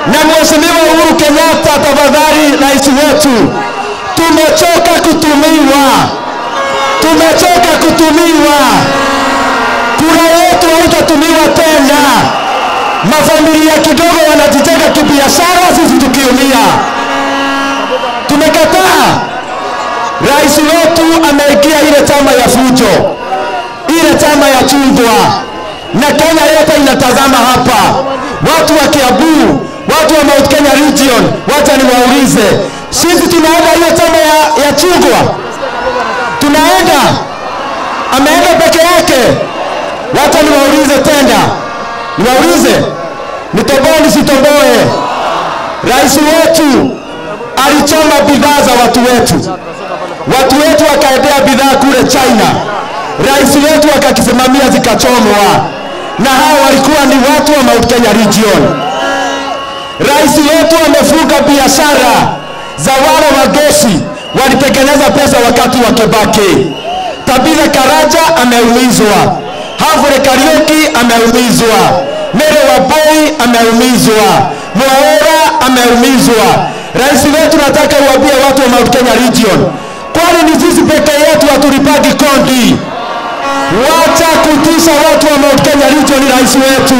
Na Mheshimiwa Uhuru Kenyatta, tafadhali rais wetu, tumechoka kutumiwa, tumechoka kutumiwa. Kura yetu haitatumiwa tena. Mafamilia kidogo wanajitenga kibiashara, sisi tukiumia. Tumekataa. Rais wetu ameingia ile chama ya fujo, ile chama ya chungwa, na Kenya yote inatazama hapa, watu wa Kiambu, watu wa Mount Kenya region. Wacha niwaulize, sisi tunaenda hiyo chama ya, ya chungwa? Tunaenda? Ameenda peke yake? Wacha niwaulize tena, niwaulize, nitoboe nisitoboe? Rais wetu alichoma bidhaa za watu wetu, watu wetu wakaendea bidhaa kule China, rais wetu akakisimamia zikachomwa, na hao walikuwa ni watu wa Mount Kenya region. Rais wetu amefunga biashara za wale wa gesi walitengeneza pesa wakati wa Kibaki. Tabitha Karaja ameumizwa, Havre Kariuki ameumizwa, Mere Waboi ameumizwa, Mwaura ameumizwa. Rais wetu, nataka uambie watu wa Mount Kenya region, kwani ni sisi peke yetu hatulipagi kodi? Wacha kutisha watu wa Mount Kenya region, rais wetu.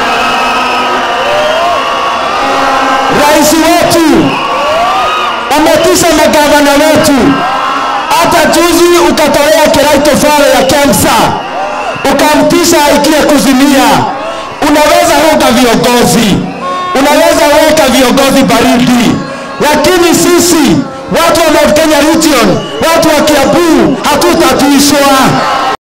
Rais wetu umetisha magavana wetu. Hata juzi ukatolea Kiraito Faro ya Kemsa, ukamtisha aikie kuzimia. Unaweza ruka viongozi, unaweza weka viongozi baridi, lakini sisi watu wa Mount Kenya region, watu wa Kiambu hatutatishwa.